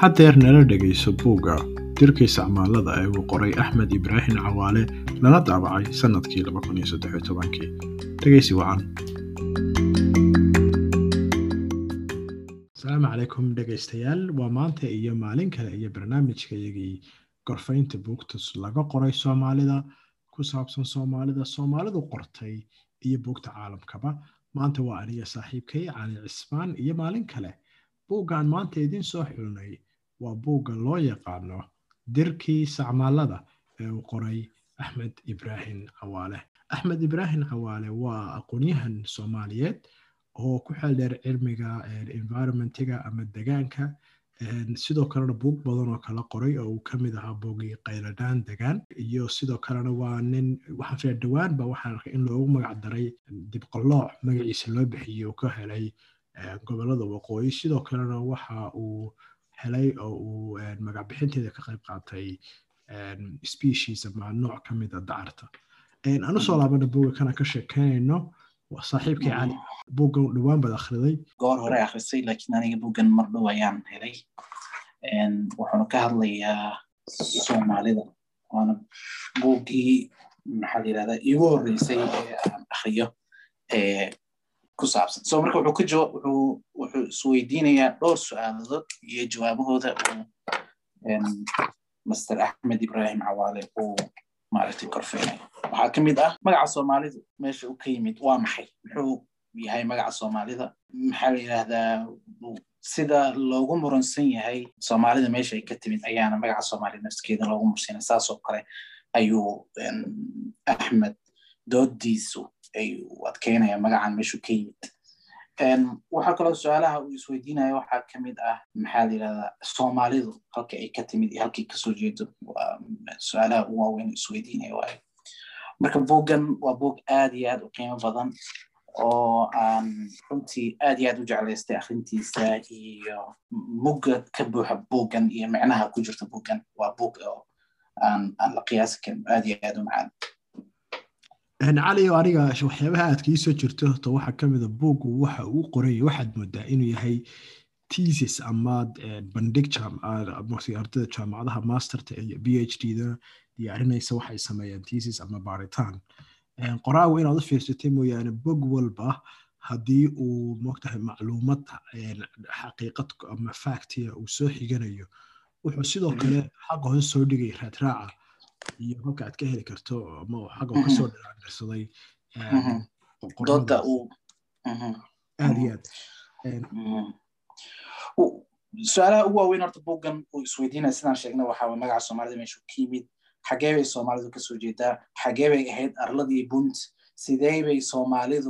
haddeer nala dhegayso buugga dirka isticmaalada ee uu qoray axmed ibraahim cawaale lana daabacay sannadkii kii dhegaysi wacan asalaamu calaykum dhegaystayaal waa maanta iyo maalin kale iyo barnaamijkayagii gorfaynta buugtas laga qoray soomaalida ku saabsan soomaalida soomaalidu qortay iyo buugta caalamkaba maanta waa aniga saaxiibkay cali cismaan iyo maalin kale buuggan maanta idiin soo xulnay waa buugga loo yaqaano dirkii sacmaalada ee uu qoray axmed ibraahim cawaale axmed ibraahim cawaale waa aqoonyahan soomaaliyeed oo ku xeeldheer cilmiga environmentiga ama degaanka sidoo kalena buug badan oo kala qoray oo uu ka mid ahaa buugii qayladhaan degaan iyo sidoo kalena waa nin waxaan fiya dhowaan ba waxaan arkay in loogu magac daray dibqalooc magaciisa loo bixiyey uu ka helay gobolada waqooyi sidoo kalena waxa uu helay oo uu magac bixinteeda ka qayb qaatay species ama nooc ka mida dacarta anu soo laabana buuga kana ka sheekeynayno saaxiibkii cali buuggan dhowaan baad akhriday goor hore akhrisay laakiin aniga buuggan mar dhow ayaan helay wuxuuna ka hadlayaa soomaalida waana buuggii maxaa la yirahdaa iigu horreysay ee aan akhriyo ku saabsan so marka wuxuu ka jawaab wuxuu wuxuu isweydiinayaa dhowr su-aaladood iyo jawaabahooda uu master axmed ibrahim cawaale uu maaragtay korfeynayo waxaa ka mid ah magaca soomaalidu meesha uu ka yimid waa maxay muxuu yahay magaca soomaalida maxaa la yidhaahdaa sida loogu muransan yahay soomaalida meesha ay ka timid ayaana magaca soomaalida nafskeeda loogu mursanay saasoo kale ayuu axmed doodiisu ayuu adkeynaya magacan meeshuu ka yimid waxaa kaloo su-aalaha uu isweydiinaya waxaa ka mid ah maxaa la yidhahdaa soomaalidu halka ay ka timid iyo halkay kasoo jeedo waa su-aalaha ugu waaweyn isweydiinaya waayo marka buuggan waa buug aad iyo aad u qiimo badan oo aan runtii aad iyo aad u jeclaystay akhrintiisa iyo mugga ka buuxa buuggan iyo micnaha ku jirta buuggan waa buug oo aan aan la qiyaasi karin aad iyo aad u macaan cali o aniga waxyaabaha aad kii soo jirto horta waxaa ka mida buuggu waxa uu qoraya waxaad moodaa inuu yahay tesis ama bandhig ardayda jaamacadaha masterta iyo b h d da diyaarinaysa waxay sameeyaan tesis ama baaritaan qoraagu inaad u fiirsatay mooyaane bog walba haddii uu mogtahay macluumad xaqiiqad ama factia uu soo xiganayo wuxuu sidoo kale xagga hoose soo dhigay raadraaca iyo halka aad ka heli karto ama xagga kasoo dhiraandirsaday aad iyo aad su-aalaha ugu waaweyn horta buuggan uu isweydiinaya sidaan sheegnay waxaa way magaca soomaalida meeshuu ka yimid xagee bay soomaalidu kasoo jeedaa xagee bay ahayd arladii bunt sidee bay soomaalidu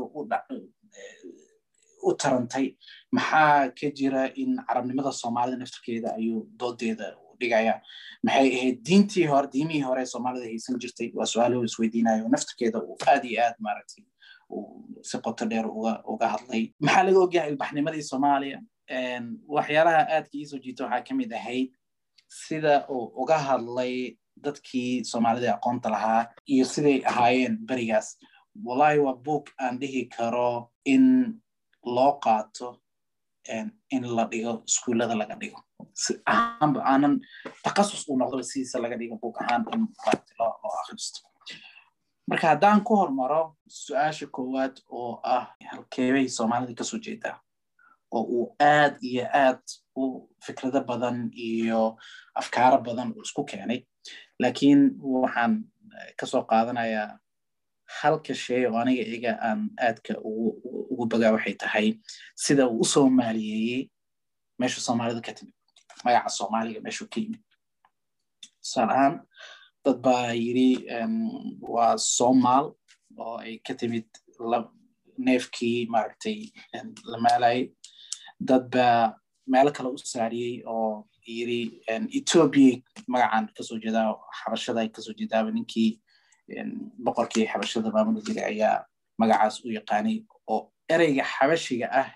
u tarantay maxaa ka jira in carabnimada soomaalida naftirkeeda ayuu doodeeda dhigaya maxay ahayd diintii hore diimihii hore soomaalida haysan jirtay waa su-aalo isweydiinayo naftirkeeda uu aad iyo aad maaragtay si qoto dheer uga uga hadlay maxaa laga ogyahay ilbaxnimadii soomaaliya waxyaalaha aadka iisoo jiita waxaa ka mid ahayd sida uu uga hadlay dadkii soomaalida aqoonta lahaa iyo siday ahaayeen berigaas wallahi waa book aan dhihi karo in loo qaato in la dhigo iskuullada laga dhigo ahaanba aanan takasus uu noqdo sidiisa laga dhigo book ahaan in loo akhristo marka haddaan ku hormaro su-aasha koowaad oo ah halkeebay soomaalida kasoo jeedaa oo uu aad iyo aad u fikrado badan iyo afkaaro badan uu isku keenay laakiin waxaan kasoo qaadanayaa halka shay oo aniga iga aan aadka ugu bagaa waxay tahay sida uu u soomaaliyeeyey meesha soomaalida ka timid magaca soomaaliga meeshuu ka yimid tusaale ahaan dad baa yiri waa somaal oo ay ka timid neefkii maaragtay la maalayay dad baa meelo kale u saariyey oo yiri ethiopia magacan kasoo jeedaa xabashada ay kasoo jeedaaba ninkii boqorkii xabashada maamuli jiray ayaa magacaas u yaqaanay oo ereyga xabashiga ah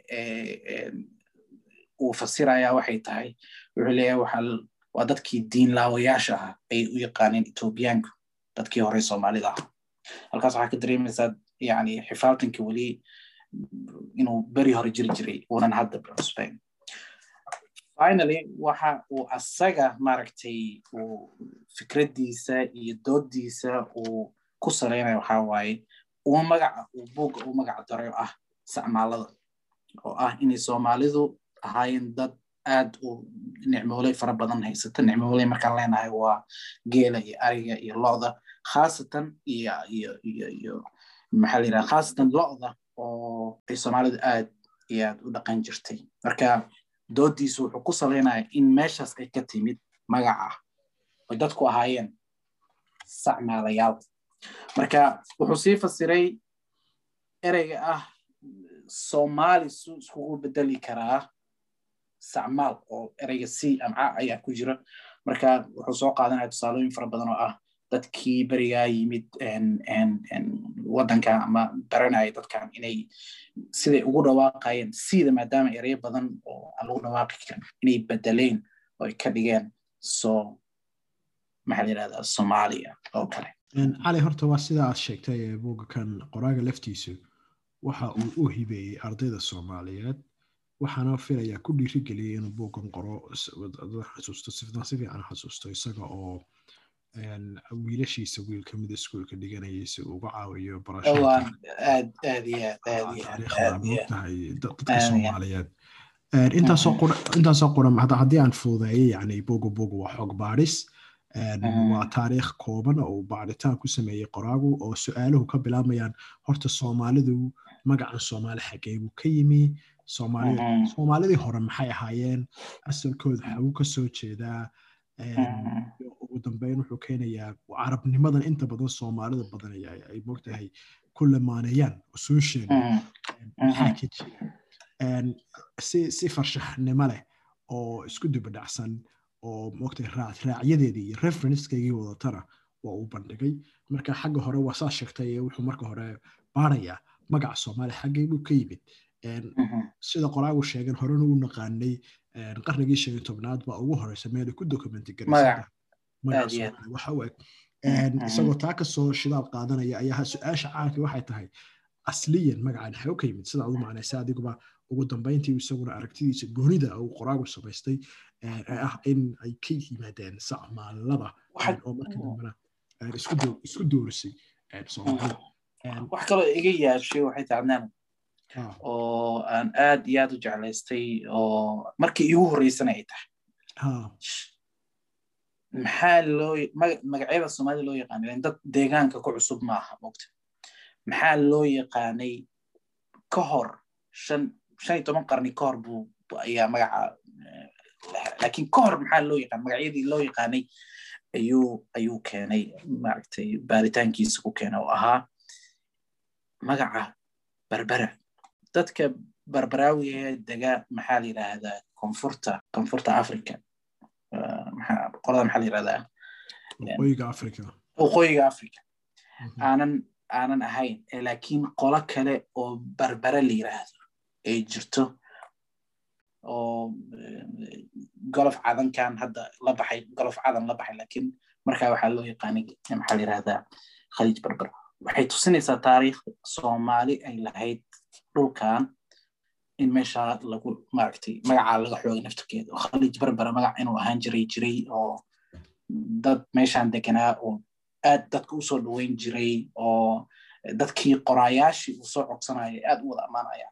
uu fasiraya waxay tahay wuxuu leeyahay waxaa waa dadkii diin laawayaasha ah ay u yaqaaneen ethoobiyaanku dadkii hore soomaalida ah halkaas waxaa ka dareemaysaa yani xifaaltanka weli inuu beri hore jiri jiray uunan hadda cusbayn finally waxa uu asaga maaragtay uu fikraddiisa iyo dooddiisa uu ku salaynayo waxaa waaye uu magaca uu buugga uu magaca daray oo ah sacmaalada oo ah inay soomaalidu ahaayeen dad aad u nicmooley fara badan haysata nicmooley markaan leenahay waa geela iyo ariga iyo lo'da khaasatan iyo iyo iyo iyo maxaa la yidhaha khaasatan lo'da oo ay soomaalidu aad iyo aad u dhaqan jirtay marka doodiisu wuxuu ku salaynaya in meeshaas ay ka timid magaca oy dadku ahaayeen sacmaalayaal marka wuxuu sii fasiray ereyga ah soomaali su iskugu bedeli karaa sacmaal oo ereyga c amca ayaa ku jira marka wuxuu soo qaadanaya tusaalooyin fara badan oo ah dadkii berigaa yimid waddanka ama baranaya dadkan inay siday ugu dhawaaqayeen sida maadaama ereyo badan oo aan lagu dhawaaqi karin inay bedeleen oo ay ka dhigeen so maxaa la yidhahdaa soomaaliya oo kale cali horta waa sida aad sheegtay buugga kan qoraaga laftiisu waxa uu u hibeeyey ardayda soomaaliyeed waxaana filayaa ku dhiirigeliyay inuu buuggan qoro xasuusto si fiican xasuusto isaga oo wiilashiisa wiil ka mida iskuolka dhiganayay si uu uga caawiyo barashadaariikhdamoogtahay dadka soomaaliyeed intaasoo qoran haddii aan fududeeyay yani buuga buuga waa xog baadhis waa taariikh kooban oo uu baaritaan ku sameeyey qoraagu oo su-aaluhu ka bilaabayaan horta soomaalidu magacan soomaali xagee buu ka yimi soomaalidii hore maxay ahaayeen asalkooda xagu ka soo jeedaa ugu dambeyn wuxuu keenayaa carabnimadan inta badan soomaalida badan ay mogtahay ku lamaaneeyaan usuusheeda maxaa ka jira si farshaxnimo leh oo isku dubadhacsan oo mogtahay raacyadeedii iyo referencekeygii wadatana waa uu bandhigay marka xagga hore waa saa sheegtay wuxuu marka hore baarayaa magaca soomaaliya xaggay buu ka yimid sida qoraagu sheegen horena u naqaanay qarnigii shan iyo tobnaad baa ugu horeysa meel ku documenti garaysawaxa u eg isagoo taa kasoo shidaal qaadanaya ayaa su-aasha caanka waxay tahay asliyan magacan xaw ka yimid sida adu macnaysa adiguba ugu dambeyntii isaguna aragtidiisa goonida uu qoraagu samaystay ee ah in ay ka yimaadeen sacmaalada oo marka dambena isku doorisay soomaalida wax kaloo iga yaashay waxay tacnaan oo aan aad iyo aad u jeclaystay oo markii iigu horreysana ay tahay maxaa loo magacyada soomaalida loo yaqaanay dad deegaanka ku cusub ma aha mogta maxaa loo yaqaanay ka hor shan shan iyo toban qarni ka hor buu ayaa magaca laakiin ka hor maxaa loo yaqaan magacyadii loo yaqaanay ayuu ayuu keenay maaragtay baaritaankiisa ku keenay oo ahaa magaca berbera dadka barbaraawiga dega maxaa la yidhaahdaa koonfurta koonfurta africa qolada maxaa la yidhahdaa waqooyiga africa waqooyiga africa aanan aanan ahayn laakiin qolo kale oo barbara la yidhaahdo ay jirto oo golof cadankan hadda la baxay golof cadan la baxay laakiin markaa waxaa loo yaqaanay maxaa la yidhahdaa khaliij barbar waxay tusinaysaa taariikhda soomaali ay lahayd dhulkan in meesha lagu maaragtay magacaa laga xoogay naftarkeeda oo khaliij barbara magac inuu ahaan jiray jiray oo dad meeshan deganaa oo aad dadka usoo dhaweyn jiray oo dadkii qoraayaashii uu soo codsanaya aad u wada ammaanaya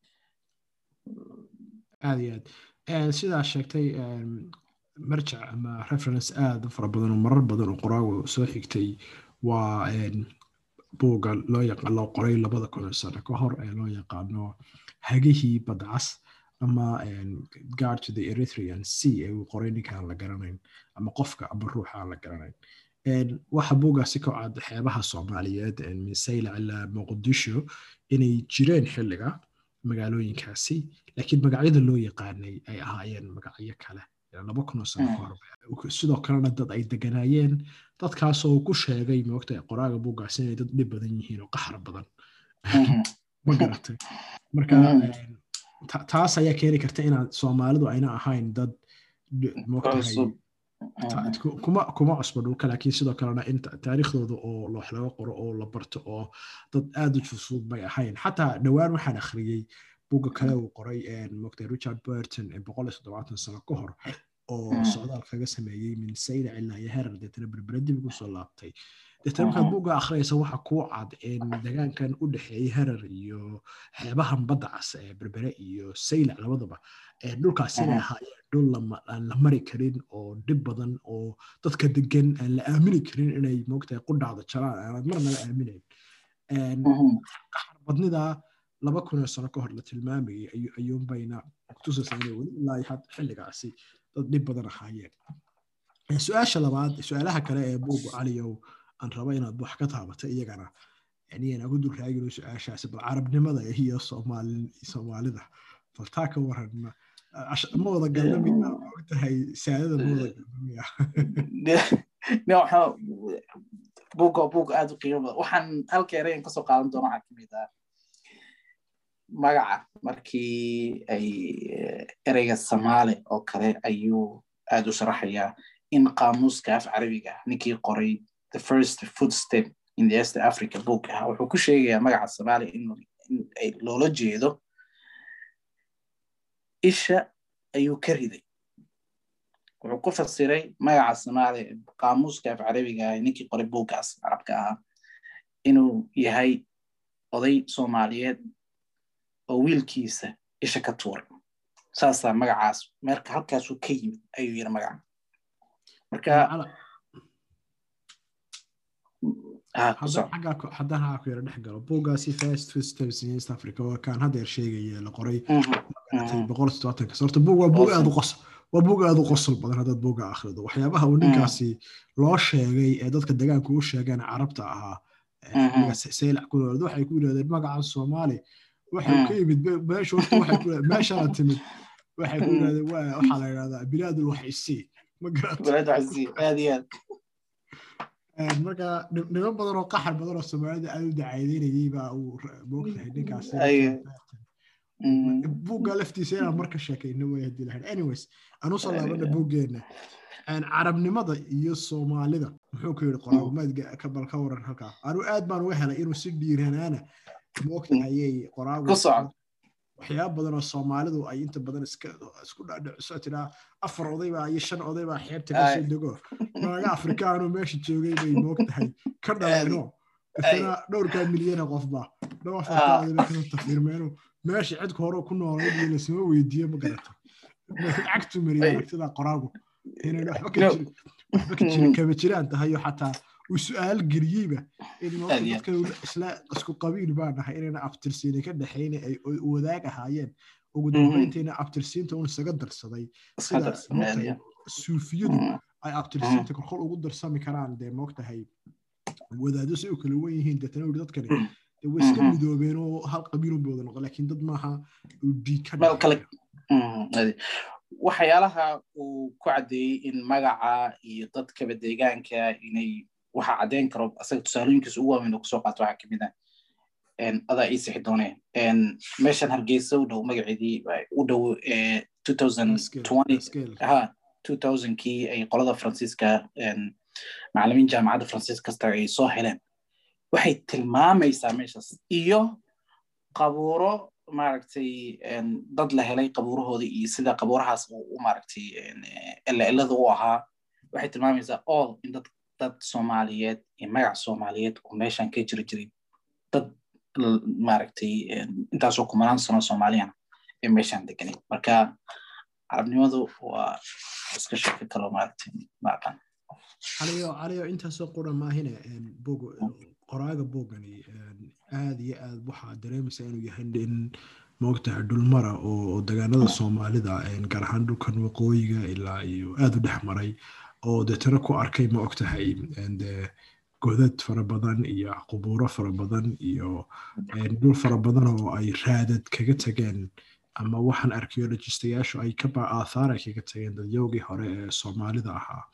aad iyo aad sidaa sheegtay marjac ama reference aad u fara badan oo marar badan oo qoraagu soo xigtay waa buugga loo yaqaan loo qoray labada kun sano ka hor ee loo yaqaano hagihii badcas ama guard to the erythrean sea ee uu qoray ninkaan la garanayn ama qofka ama ruuxa aan la garanayn waxa buuggaasi ka cad xeebaha soomaaliyeed min saylac ilaa muqdisho inay jireen xilliga magaalooyinkaasi laakiin magacyada loo yaqaanay ay ahaayeen magacyo kale laba kunoo sano ka hor sidoo kalena dad ay deganaayeen dadkaasoo ku sheegay moogta qoraaga buuggaasi inay dad dhib badan yihiin oo qaxar badan ma garatay marka taas ayaa keeni karta inaad soomaalidu ayna ahayn dad moogtahay kuma kuma cusbo dhulka laakiin sidoo kalena in taariikhdooda oo loox laga qoro oo la barto oo dad aad u fusud bay ahayn xataa dhowaan waxaan akhriyey buugga kale uu qoray mogtay richard burton ee boqol iyo toddobaatan sano ka hor oo socdaal kaga sameeyey min sayda ilaa iyo herar deetana berbere dib ugu soo laabtay deetana markaad buugga akhriyaysa waxa kuu cad in degaankan u dhexeeyey herar iyo xeebahan badda cas ee berbere iyo saylac labadaba dhulkaas inay ahaayeen dhul aan la mari karin oo dhib badan oo dadka degan aan la aamini karin inay moogtahay qudhacda jalaan aanad marnaba aaminayn badnida laba kun oo sano ka hor la tilmaamayay ayuunbayna tusaysaa inay weli ilaa xilligaasi dad dhib badan ahaayeen su-aasha labaad su-aalaha kale ee buugu caliyow aan raba inaad wax ka taabato iyagana yaniyaan ugu dul raagino su-aashaasi bal carabnimada iyo soomaalida bal taa ka waran ma wada galnamiya ogtahay saadada ma wada galnamiya buugga buug aad u qiimo badan waxaan halka erayan kasoo qaadan doona waxaa kamid ah magaca markii ay ereyga samaale oo kale ayuu aad u sharaxayaa in qaamuuska af carabiga ninkii qoray the first footstep in the east africa book ah wuxuu ku sheegayaa magaca samaale in loola jeedo isha ayuu ka riday wuxuu ku fasiray magaca samaale qaamuuska af carabiga ah ninkii qoray buuggaas carabka ahaa inuu yahay oday soomaaliyeed oo wiilkiisa isha ka tuuray saasaa magacaas meerka halkaasuu ka yimid ayuu yiri magaca marka haddaan haa ku yara dhex galo buuggaasi first footsteps in east africa waa kaan haddeer sheegaya la qoray boqol todobaatankas horta buug waa buug aad u qosol waa buug aad u qosol badan haddaad buugga akhrido waxyaabaha uu ninkaasi loo sheegay ee dadka degaanku u sheegeen carabta ahaa saylac ku noolad waxay ku yidhahdeen magacan soomaali waxay ka yimid meesha horta waxay ku meeshana timid waxay ku yidhahdeen waxaa la yidhahdaa bilaadul waxisi ma garata marka niman badan oo qaxar badan oo soomaalida aad u dacaydeynayay baa uu moogtahay ninkaas buugga laftiisa inaan marka sheekayno way hadii lahayd anyways aan usoo laabana buuggeena carabnimada iyo soomaalida muxuu ku yidhi qoraagumaadka bal ka waran halkaa anu aad baan uga helay inuu si dhiiranaana moogtahayay qoraagu waxyaaba badan oo soomaalidu ay inta badan isku dhadhiciso tiraa afar odaybaa iyo shan odaybaa xeebta kasoo dego naaga afrikaanu meesha joogay bay moogtahay ka dhaleeno isna dhowrkaa milyana qofba dhowr afartaa odaybay kasoo tafiirmeenu meesha cidka hore ku noolayd iyo lasma weydiiyo ma garata cagtu mariya aragtida qoraagu inayna waxba ka jirin waxba ka jirin kama jiraan tahayo xataa uu su-aal geliyeyba in dadka isla isku qabiil baa nahay inayna abtirsiina ka dhexayna ay wadaag ahaayeen ugu dambayntayna abtirsiinta un isaga darsaday sida suufiyadu ay abtirsiinta korkol ugu darsami karaan dee moogtahay wadaado si u kala wen yihiin deetana uri dadkani way iska midoobeen oo hal qabiilun bay wada noqon laakiin dad maaha dhiig ka waxyaalaha uu ku caddeeyey in magaca iyo dadkaba deegaanka inay waxa caddeyn karo asaga tusaalooyinkiisa ugu waaweyn oo kusoo qaato waxaa kamid ah adaa ii sixi doonee meeshan hargeysa u dhow magaceedii u dhow kii ay qolada faransiiska macalimiin jaamacadda faransiis kasta ay soo heleen waxay tilmaamaysaa meeshaas iyo qabuuro maaragtay dad la helay qabuurahooda iyo sida qabuurahaas u maaragtay elaelada u ahaa waxay tilmaamaysaa all in dad dad soomaaliyeed iyo magac soomaaliyeed oo meeshan ka jiri jiray dad maaragtay intaasoo kumanaan sano soomaaliyana ee meeshan deganay marka carabnimadu waa iska shaki kaloo maaragtay maaqan caliyo caliyo intaasoo qura maahine bog qoraaga boogani aad iyo aad waxaa dareemaysaa inuu yahay in moogtahay dhulmara oo degaanada soomaalida gaar ahaan dhulkan waqooyiga ilaa iyo aad u dhex maray oo deetana ku arkay ma ogtahay de godad fara badan iyo qubuuro fara badan iyo dhul fara badan oo ay raadad kaga tageen ama waxaan archaeologistayaashu ay ka aathaar ay kaga tageen dadyowgii hore ee soomaalida ahaa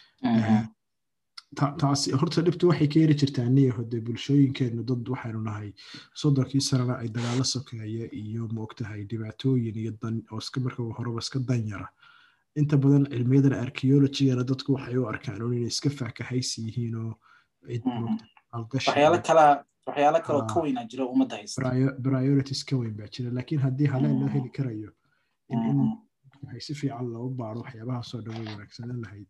taasi horta dhibtu waxay ka heri jirtaa niya hode bulshooyinkeennu dad waxaynu nahay soddonkii sanana ay dagaalo sokeeya iyo moogtahay dhibaatooyin iyo dan oo iska marka horeba iska danyara inta badan cilmiyadan archaeologigana dadku waxay u arkaan un inay iska faakahaysi yihiin oo cid waxyaalo kala waxyaalo kaloo ka weynaa jira ummadda haysta priorities ka weyn baa jira laakiin haddii haleen loo heli karayo in in waxay si fiican loogu baaro waxyaabahaasoo dhan way wanaagsanan lahayd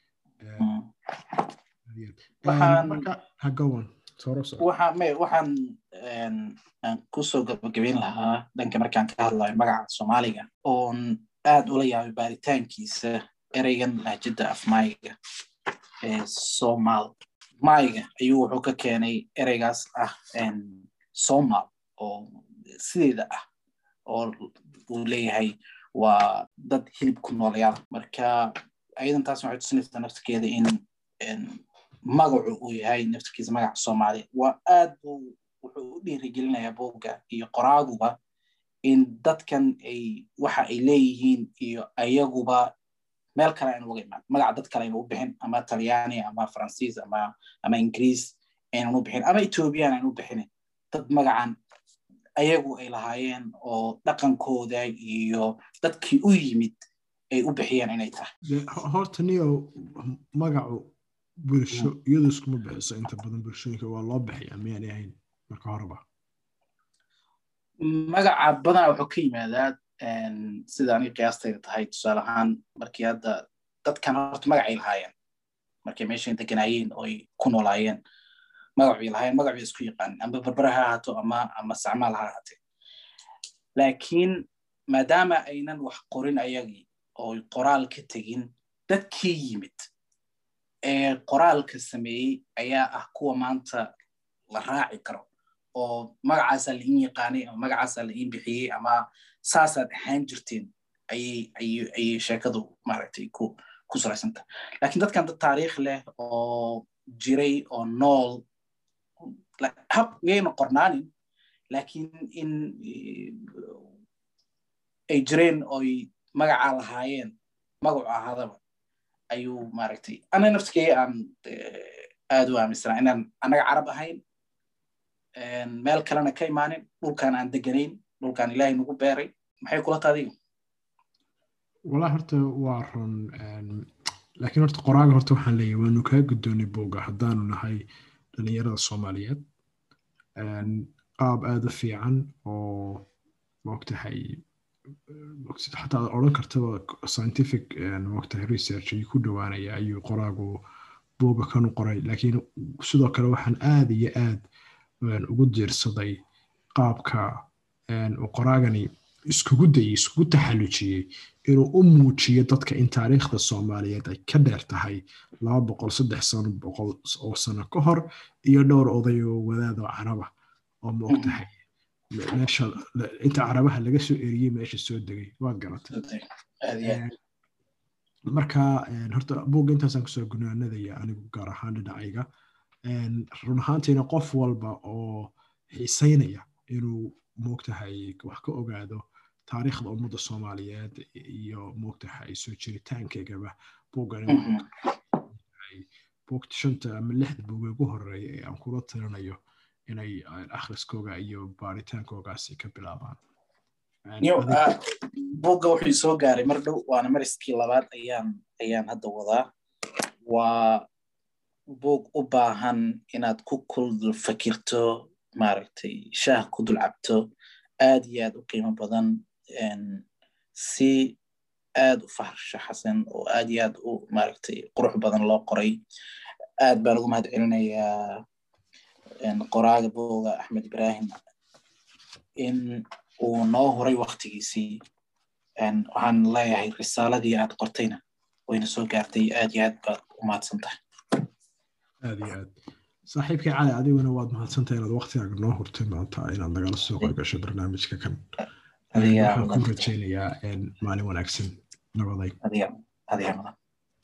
marka hagowan waxaan aan kusoo gabagabeyn lahaa dhanka markaan ka hadlayo magaca soomaaliga oon aad ula yaabay baaritaankiisa ereygan lahjada afmaayiga ee somal maayiga ayuu wuxuu ka keenay ereygaas ah somal oo sideeda ah oo uu leeyahay waa dad hilib ku noolayaal marka ayadan taas waxay tusinaysaa naftirkeeda in magacu uu yahay naftirkiisa magaca soomaaliya waa aad buu wuxuu u dhiirigelinayaa boogga iyo qoraaguba in dadkan ay waxa ay leeyihiin iyo ayaguba meel kale aynu uga imaan magaca dad kale aynu u bixin ama talyaani ama faransiis ama ama ingiriis aynan u bixin ama ethoobiyan aynu u bixinin dad magacan ayagu ay lahaayeen oo dhaqankooda iyo dadkii u yimid ay u bixiyeen inay tahay horta niyo magacu bulsho iyadu iskuma bixiso inta badan bulshooyinka waa loo bixiyaa miyaanay ahayn marka horeba magaca badanaa wuxuu ka yimaadaa sida aniga qiyaastayda tahay tusaale ahaan markii hadda dadkan horta magacay lahaayeen markay meeshay deganaayeen oo ay ku noolaayeen magacbay lahaayeen magac bay isku yaqaanin amba berbere ha ahaato ama ama sacmaal ha ahaatee laakiin maadaama aynan wax qorin ayagii oo qoraal ka tegin dadkii yimid ee qoraalka sameeyey ayaa ah kuwa maanta la raaci karo oo magacaasaa la iin yaqaanay ama magacaasaa la iin bixiyey ama saasaad ahaan jirteen ayay ayay ayay sheekadu maaragtay ku ku saraysanta laakiin dadkan dad taariikh leh oo jiray oo nool hab miyayna qornaanin laakiin in ay jireen oy magacaa lahaayeen magacu ahaadaba ayuu maaragtay ana naftikey aan aad u aaminsanaa inaan annaga carab ahayn meel kalena ka imaanin dhulkan aan deganayn dhulkan ilaahay nagu beeray maxay kula taadiga walaa horta waa run laakiin horta qoraaga horta waxaan leeyahay waanu kaa guddoonay booga haddaanu nahay dhalinyarada soomaaliyeed qaab aada u fiican oo moogtahay xataa odhan kartaba scientific moogtahay research ayuu ku dhowaanaya ayuu qoraagu booga kanu qoray laakiin sidoo kale waxaan aad iyo aad ugu diirsaday qaabka uu qoraagani iskugu dayey iskugu taxallujiyey inuu u muujiyo dadka in taariikhda soomaaliyeed ay ka dheer tahay laba boqol saddex sano boqol oo sano ka hor iyo dhowr oday oo wadaadoo caraba oo moogtahay meesha inta carabaha laga soo eriyey meesha soo degay waad garatay marka horta buugga intaasaan kusoo gunaanadaya anigu gaar ahaan dhinacayga run ahaantiina qof walba oo xiisaynaya inuu moogtahay wax ka ogaado taariikhda ummadda soomaaliyeed iyo moogtahay soo jiritaankeegaba buuggan buugta shanta ama lixda buuga ugu horeeya ee aan kula tirinayo inay akhriskooga iyo baaritaankoogaasi ka bilaabaan buugga wuxuu soo gaaray mar dhow waana mariskii labaad ayaan ayaan hadda wadaa waa buug u baahan inaad ku kul fakirto maaragtay shaah ku dul cabto aad iyo aad u qiimo badan si aad u farshaxasan oo aad iyo aad u maaragtay qurux badan loo qoray aad baan ugu mahad celinayaa qoraaga booga axmed ibrahim in uu noo horay waktigiisii waxaan leeyahay risaaladii aad qortayna wayna soo gaartay aad iyo aad baad u mahadsan tahay aad iyo aad saaxiibkii cali adiguna waad mahadsantahay inaad waktigaaga noo hurtay maanta inaad nagala soo qorgasho barnaamijka kan waxaan ku rajaynayaa maalin wanaagsan nabaday